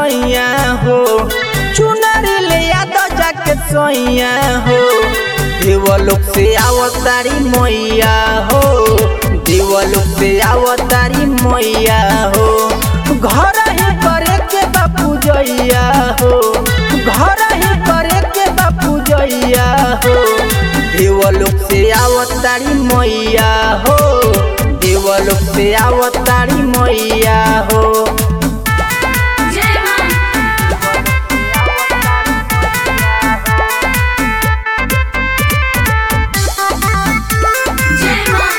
सैया हो चुनरी ले याद जाके सैया हो देवलोक से आवतारी मैया हो देवलोक से आवतारी मैया हो घर ही करे के बापू जैया हो घर ही करे के बापू जैया हो देवलोक से आवतारी मैया हो देवलोक से आवतारी मैया हो जय मां जय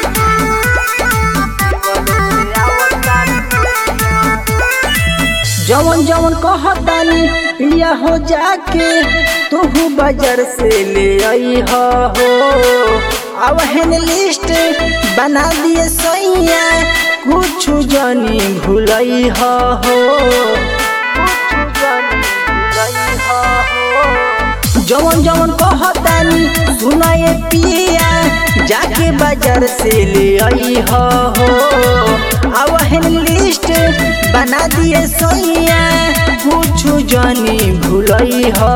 जवन जवन कहतानी पिया हो जाके तू बाजार से ले आई हो अब हेन लिस्ट बना दिए सैया कुछ जनी भूलई हो जवन जवन कहतानी सुनाए पिया जाके बाजार से ले आई हो अब हेन लिस्ट बना दिए सैया कुछ जनी भूलई हो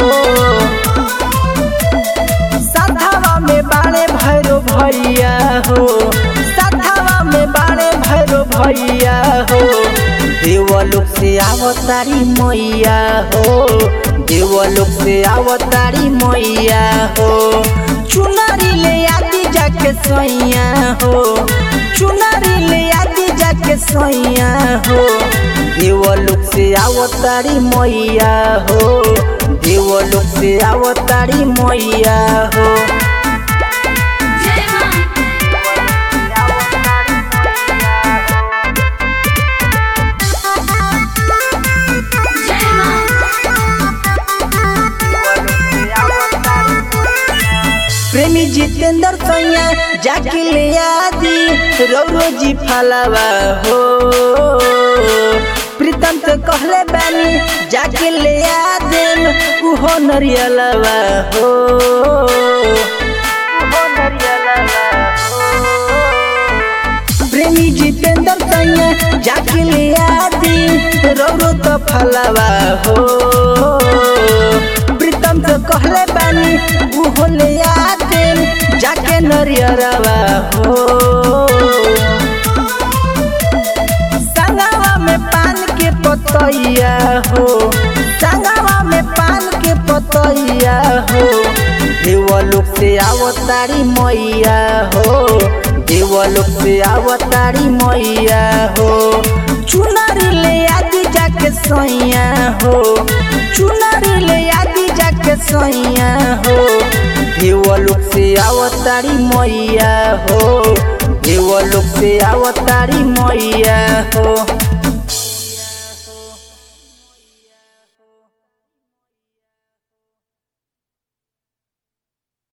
साधावा में बाड़े भैरो भैया हो साधावा में बाड़े भैरो भैया हो देवलोक से आवतारी मैया हो देवलोक से आवतारी मैया हो चुनरी ले आदि जाके सैया हो चुनरी ले आदि जाके सैया हो देवलोक से आवतारी मैया हो देवलोक से आवतारी मैया हो जय मां जय प्रेमी जितेंद्र सैया जाके ले आदि रौरो जी फलावा हो प्रीतम तो कहले बानी जाके ले आदेम उहो नरियलवा हो उहो नरियलवा हो प्रेमी जितेंद्र सैया जाके ले आदि रौरो तो फलावा हो प्रीतम तो कहले बानी उहो ले आदि जाके नरियरवा हो संगवा में पान के पतैया हो संगवा में पान के पतैया हो देवलोक से आवतारी मैया हो देवलोक से आवतारी मैया हो चुनरी ले आदि जाके सैया हो चुनरी ले आदि जाके सैया हो देवलोक से आवतारी मैया हो देवलोक से आवतारी मैया हो